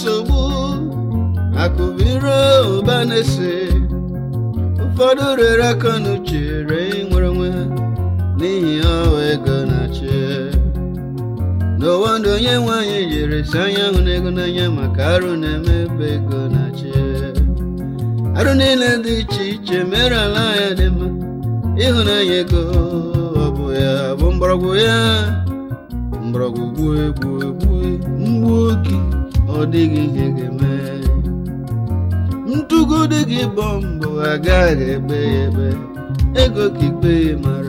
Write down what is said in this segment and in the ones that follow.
nsogbu akụbiro ụba na-ese ụfọdụ rere aka n'uche ree nwere onwe ha n'ihi ọwa ego na-achị n'ụwa ndụ onye nwanyị jiri si anya hụ na ego n'anya maka arụ na-eme ebe ego na-achị arụ niile dị iche iche mere ala ya dị mma ịhụnanya ego ọ bụ ya bụ mgbọrọgwụ ya mgbọrọgwụ gbue gbue gbue mgbu oge ọ dịghị ihe ga-eme ntụgo dị gị bọ mbọ agaghị ebe ya ebe ego ka ikpe ya mara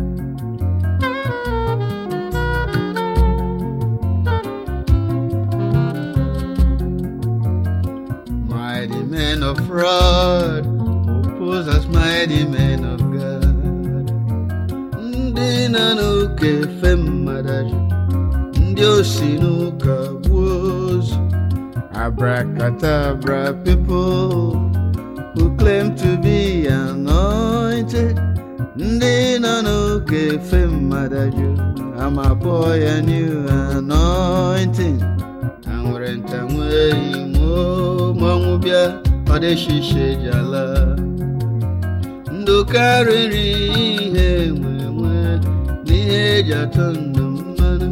mighty men of fraud oppose us mighty men of God ndị na n'ụka efe mmadụ ndị osi n'ụka gbuo ozu abracadabra people who claim to be anointed ndị nọ n'ụka efe mmadụ amabọ ya new anointing ha nwere nta nwee imo mmanwụ bịa ọ dịshishe ji ala ndụ karịrị ihe nwe nwe n'ihe eji atọ ndụ mmanụ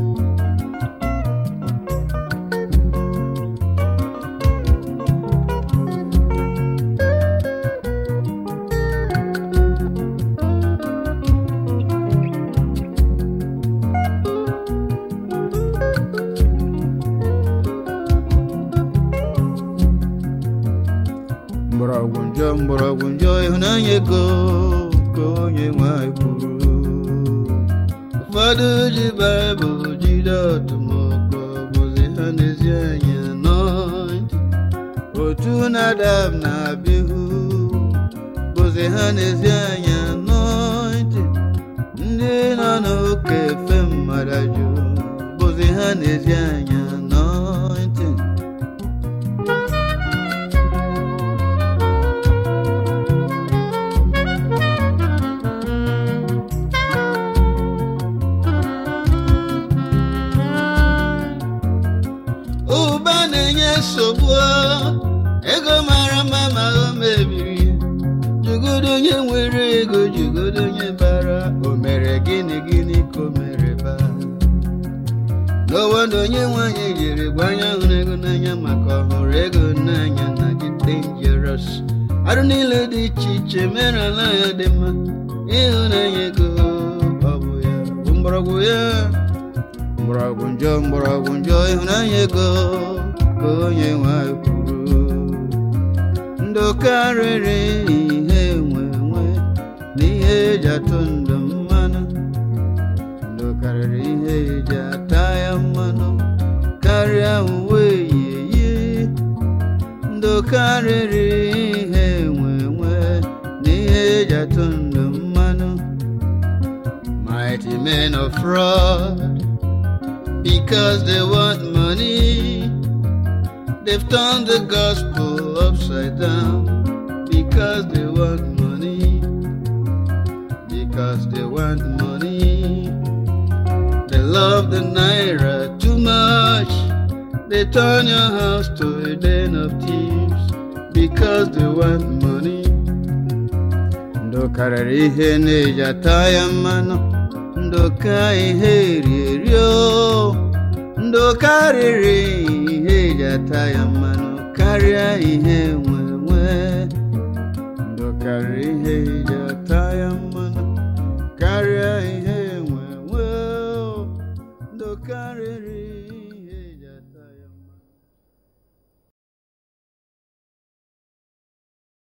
mgbọrọgwụ njọ mgbọrọgwụ njọ ịhụnanya ego ka onye nwanyị kwuru ụfọdụ ji baịbụl jide ọtụmọkpọ bụzi ha n'ezi anya nọntị otu nadab na abihu bụzi ha n'ezi anya nọntị ndị nọ n'oke efe mmadụ jụ bụzi ha n'ezi anya nọntị ụba na-enye nsogbu ego mara mma ma o mebiri ya. jugodo onye nwere ego jugodo onye bara o mere gịnị gịnị ka o mere ba n'ụwa ndụ onye nwanyị jiri gbanya hụrụ ego n'anya maka ọhụrụ ego n'anya na dị dangerous arụ niile dị iche iche mere ala ya dị mma ịhụnanya ego ọ bụ ya bụ mgbọrọgwụ ya mgbọrọgwụ njọ mgbọrọgwụ njọ ịhụnanya ego ka onye nwanyị kwuru ndụ karịrị ihe nwe nwe n'ihe eji atụ ndụ mmanụ ndụ karịrị ihe eji ata ya mmanụ karịa uwe yiyi ndụ karịrị ihe nwe nwe n'ihe eji atụ ndụ mmanụ mighty men of fraud because they want money. They've turned the gospel upside down because they want money. Because they want money. They love the naira too much. They turn your house to a den of thieves because they want money. Ndụ karịrị ihe na-eji ata ya mmanụ ndụ ka ihe eri o ndụ karịrị ihe eji ata ya mmanụ karịa ihe nwe nwe ndụ karịrị ihe eji